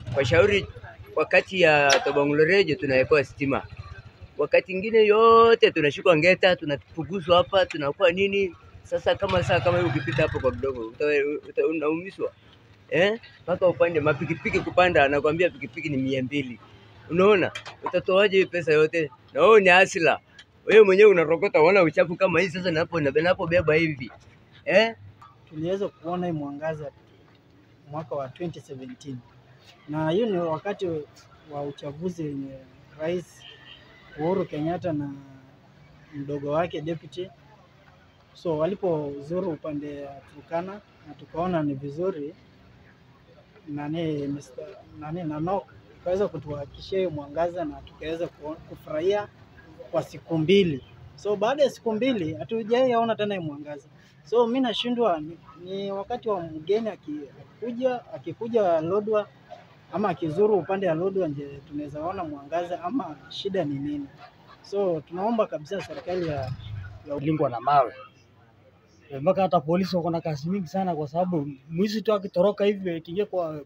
kwa shauri, wakati ya Tobang'ulorejo tunawekewa stima, wakati ingine yote tunashikwa ngeta, tunapuguzwa hapa, tunakuwa nini. Sasa kama saa kama hiyo ukipita hapo kwa kidogo uta- uta- unaumiswa eh, mpaka upande mapikipiki kupanda, anakwambia pikipiki ni mia mbili. Unaona, utatoaje hii pesa yote? Na wewe ni asila, wewe mwenyewe unarokota, unaona uchafu kama hii. Sasa napo napobeba hivi eh, tuliweza kuona hii mwangaza mwaka wa 2017 na hiyo ni wakati wa uchaguzi wenye Rais Uhuru Kenyatta na mdogo wake deputy. So walipozuru upande wa Turkana na tukaona ni vizuri nani Mr. nani Nanok tukaweza kutuhakikishia hiyo mwangaza na tukaweza ku- kufurahia kwa siku mbili. So baada ya siku mbili hatujaiona tena hii mwangaza. So mi nashindwa ni, ni wakati wa mgeni akikuja akikuja Lodwa ama akizuru upande wa Lodwa nje tunaweza ona mwangaza ama shida ni nini? So tunaomba kabisa serikali ya lingwa na mawe Eh, mpaka hata polisi wako na kazi mingi sana, kwa sababu mwizi tu akitoroka hivi akiingia kwa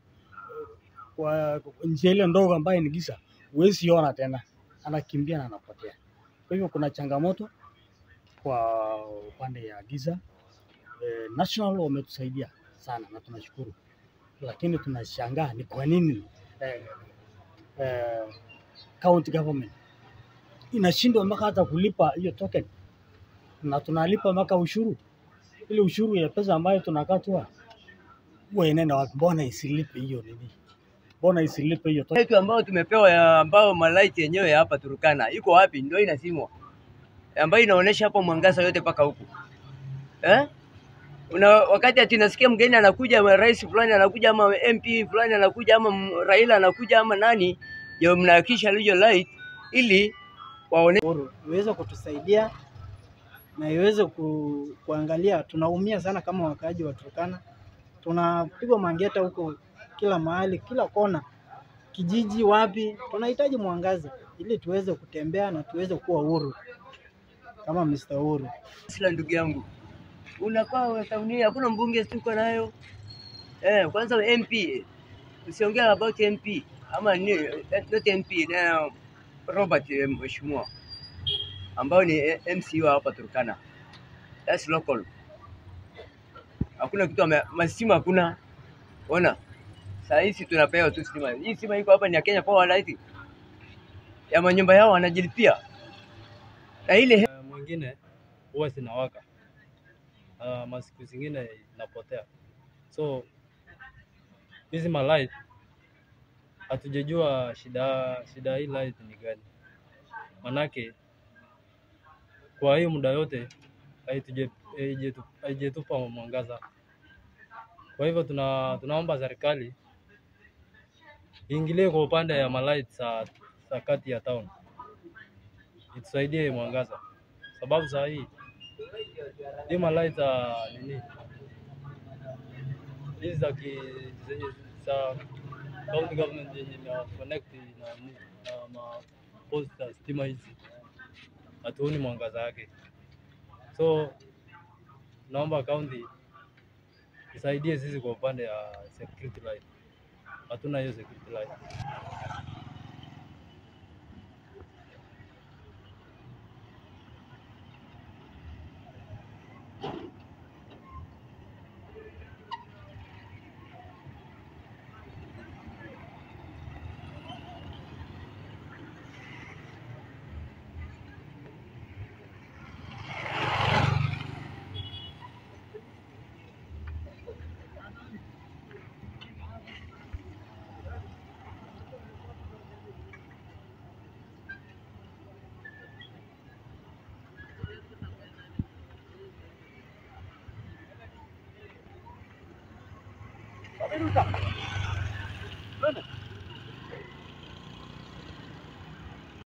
kwa njia ile ndogo ambayo ni giza, huwezi ona tena, anakimbia na anapotea. Kwa hivyo kuna changamoto kwa upande ya giza. Eh, National wametusaidia sana na tunashukuru, lakini tunashangaa ni kwa nini eh, eh, county government inashindwa mpaka hata kulipa hiyo token na tunalipa mpaka ushuru. Ile ushuru ya pesa ambayo tunakatwa huwa inaenda wapi? Mbona isilipe hiyo nini? Mbona isilipe hiyo token? yetu ambao tumepewa ya ambao malaiti yenyewe ya hapa Turkana iko wapi? Ndio inasimwa ambayo inaonyesha hapo mwangaza yote mpaka huku eh? Una wakati ati nasikia mgeni anakuja, ama rais fulani anakuja, ama MP fulani anakuja, ama m- Raila anakuja, ama nani, ndio mnahakisha hiyo light ili waone Uhuru iweze kutusaidia na iweze ku, kuangalia. Tunaumia sana kama wakaaji wa Turkana, tunapigwa mangeta huko kila mahali, kila kona, kijiji, wapi. Tunahitaji mwangaza ili tuweze kutembea na tuweze kuwa huru kama Mr. Uhuru. sila ndugu yangu, unakaa tauni, hakuna mbunge tuko nayo eh. Kwanza MP, usiongea about MP ama ni not MP na Robert eh, mheshimiwa ambao ni eh, MC wa hapa Turkana, that's local. Hakuna kitu ame- mastima hakuna. Ona saa hizi tunapewa tu stima. Hii stima iko hapa ni ya Kenya Power Light, ya manyumba yao wanajilipia na ile Eh, mwingine huwa zinawaka uh, masiku zingine inapotea. So hizi malight hatujajua shida shida hii light ni gani, manake kwa hiyo muda yote haituje- haijetu- haijetupa mwangaza. Kwa hivyo tuna, tunaomba serikali iingilie kwa upande ya malight za, za kati ya town itusaidie mwangaza, sababu saa hii hii malight za nini hizi za ki zenye za county government yenye na connect na nini na ma post za stima hizi hatuoni mwangaza yake, so naomba county isaidie sisi kwa upande ya security light, hatuna hiyo security light. Wameruka. Unaona?